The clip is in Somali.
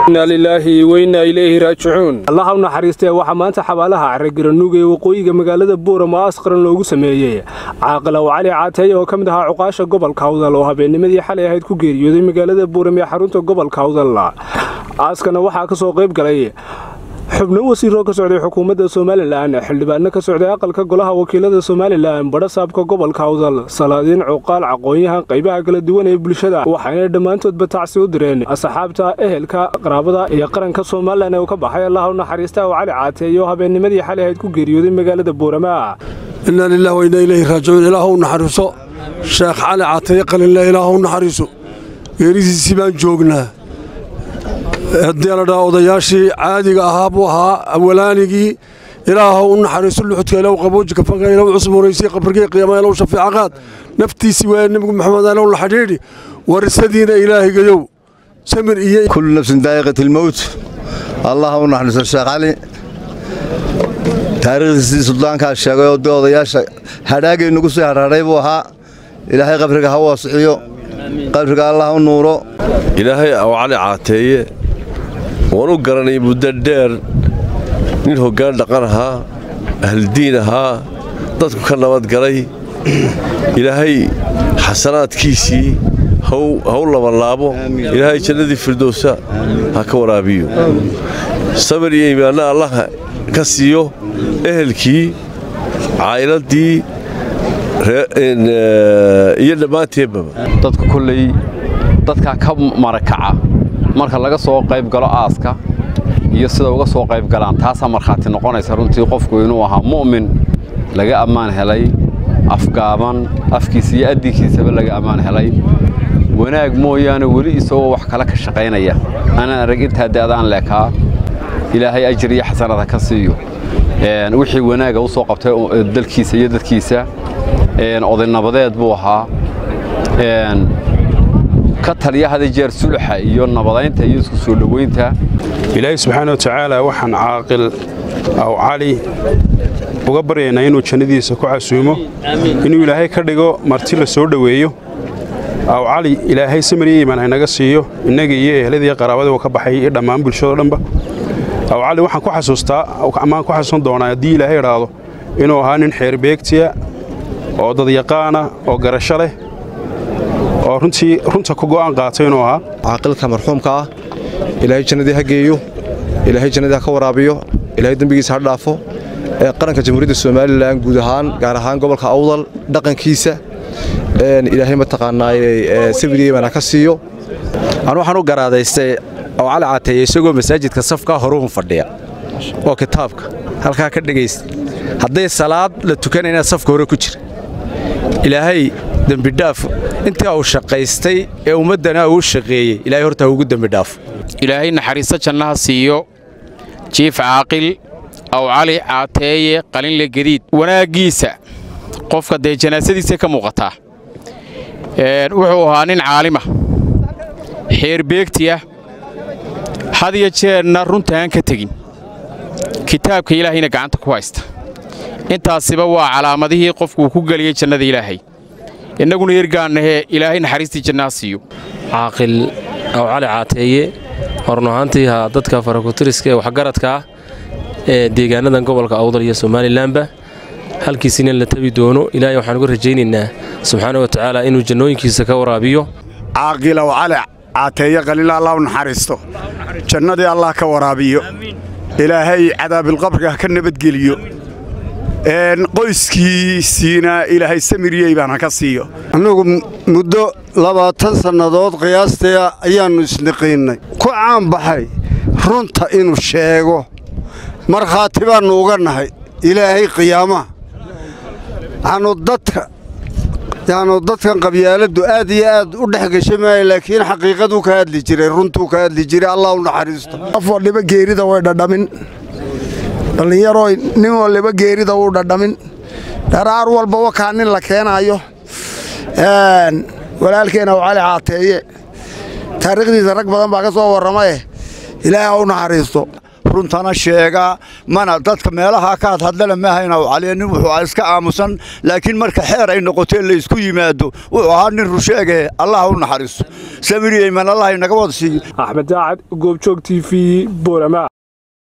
inaa lilaahi weynaa ilayhi raajicuun allaha u naxariistee waxaa maanta xabaalaha caragiranuug ee waqooyiga magaalada buurama asqaran loogu sameeyey caaqilow cali caateeye oo ka mid ahaa cuqaasha gobolka awdal oo habeennimadii xalay ahayd ku geeriyooday magaalada buuram ee xarunta gobolka awdal aaskana waxaa ka soo qayb galay xubno wasiiroo ka socday xukuumadda somalilan xildhibaano ka socday aqalka golaha wakiilada somalilan badhasaabka gobolka awdal salaadiin cuqaal caqoon-yahan qaybaha kala duwan ee bulshada waxayna dhammaantoodba tacsi u direen asxaabta ehelka qaraabada iyo qaranka somalilan ee uu ka baxay allaha u naxariista oo cali caateeye oo habeennimadii xalay ahayd ku geeriyooday magaalada buurama inaa lilah wainaa ilayhi raajicuun ilaah u naxariiso sheekh cali caateeye qalinle ilaah u naxariiso geerisiisii baan joognaa haddii ladhaa odayaashii caadiga ahaa buu ahaa awalaanigii ilaahow u naxariiso luxudka ilow qabooji kafanka ilow cusboonaysi qabrigii qiyaama ilow shafiica qaad naftiisii waaya nebigu maxamed ilow la xidhiidhi warisadiina ilaahigayow samir iyo kullu nafsin daa'iqat ilmowt allah u naxariiso sheekh cali taariikhdiisii suldaankaa sheegay oo dee odayaasha hadhaagay nagu sii hadhaadhay buu ahaa ilaahay qabriga ha waasixiyo qabriga allah u nuuro ilaahay aw cali caateeye waan u garanay muddo dheer nin hoggaan dhaqan ahaa ahldiin ahaa dadku ka nabadgalay ilaahay xasanaadkiisii haw labanlaabo ilaahay jannadii firdowsa ha ka waraabiyo sabir iyo iimaanna allah ka siiyo ehelkii caa'iladdii iyo dhammaanteedbaba dadku kolley dadkaa ka marakaca marka laga soo qayb galo aaska iyo sida uga soo qayb galaan taasaa markhaati noqonaysa runtii qofku inuu ahaa mu'min laga ammaan helay afgaaban afkiisa iyo addigiisaba laga ammaan helay wanaag mooyaane weli isagoo wax kale ka shaqaynaya anaan arag intaa da'daan leekaa ilaahay ajir iyo xasanada ka siiyo wixii wanaaga u soo qabtay dalkiisa iyo dadkiisa odaynabadeed buu ahaa ka taliya hada jeer suluxa iyo nabadaynta iyo isku soo dhoweynta ilaahay subxaana wa tacaala waxaan caaqil aw cali uga baryaynaa inuu jannadiisa ku casuumo inuu ilaahay ka dhigo marti la soo dhoweeyo aw cali ilaahay samir iyo iimaan haynaga siiyo innagii iyo ehladii qaraabadii uu ka baxay iyo dhammaan bulshado dhanba aw cali waxaan ku xasuustaa amaan ku xasuusan doonaa haddii ilaahay idhaahdo inuu ahaa nin xeerbeegtiya oo dadyaqaana oo garasho leh oo runtii runta ku go'aan qaatay inuu ahaa caaqilka marxuumka ah ilaahay jannadii ha geeyo ilaahay jannadii ha ka waraabiyo ilaahay dembigiisa ha dhaafo ee qaranka jamhuuriyadda somalilan guud ahaan gaar ahaan gobolka awdal dhaqankiisa ilaahay mataqaanaaye sabiriyeebana ka siiyo anu waxaan u garaadaystay oo cali caateeye isagoo masaajidka safka horuhun fadhiya oo kitaabka halkaa ka dhegaysta hadday salaad la tukanayna safka hore ku jira ilaahay dembidhaaf intii uu shaqaystay ee ummaddana uu shaqeeyey ilaahay horta ugu dembidhaafo ilaahay naxariisto jannaha siiyo jiif caaqil aw cali caateeye qalinle gediid wanaaggiisa qofka dee janaasadiisa ka muuqataa wuxuu ahaa nin caalima xeerbeegtiya had iyo jeerna runta aan ka tegin kitaabka ilaahayna gacanta ku haysta intaasiba waa calaamadihii qofkuuu ku geliyey jannada ilaahay innaguna yergaannahee ilaahay naxariistii jannaha siiyo caaqil aw cali caateeye horun ahaantii ha dadka farakutiriska ee waxgaradka ah ee deegaanadan gobolka awdal iyo somalilanba halkiisina la tabi doono ilaahay waxaan uga rajaynaynaa subxaana wa tacaala inuu jannooyinkiisa ka waraabiyo caaqil aw cali caateeye qalila allah u naxariisto jannadii allah ka waraabiyo ilaahay cadaabilqabriga ha ka nabadgeliyo qoyskiisiina ilaahay samiriyey baan ha ka siiyo annugu muddo labaatan sannadood qiyaastaya ayaannu isniqiinnay ku caanbaxay runta inuu sheego markhaati baannu uga nahay ilaahay qiyaamaha yaanu dadka yaanu dadkan qabyaaladdu aad iyo aad u dhex gasha maaya laakiin xaqiiqaduu ka hadli jiray runtuu ka hadli jiray allah u naxariisto qof waliba geerida way dhadhamin dhallinyarooy nin waliba geerida wuu dhadhamin dharaar walba wakaa nin la keenaayo walaalkeena cali caateeye taariikhdiisa rag badan baa ka soo warramaye ilaahay ha u naxariisto runtana sheegaa mana dadka meelaha ka hadhadlana maahayna caliya nin wuxuu iska aamusan laakiin marka xeer ay noqotee laysku yimaado wuxuu ahaa nin rusheege allah u naxariiso samiriyeyman allah inaga wada siiyo axmed daacad goobjoog t v boorama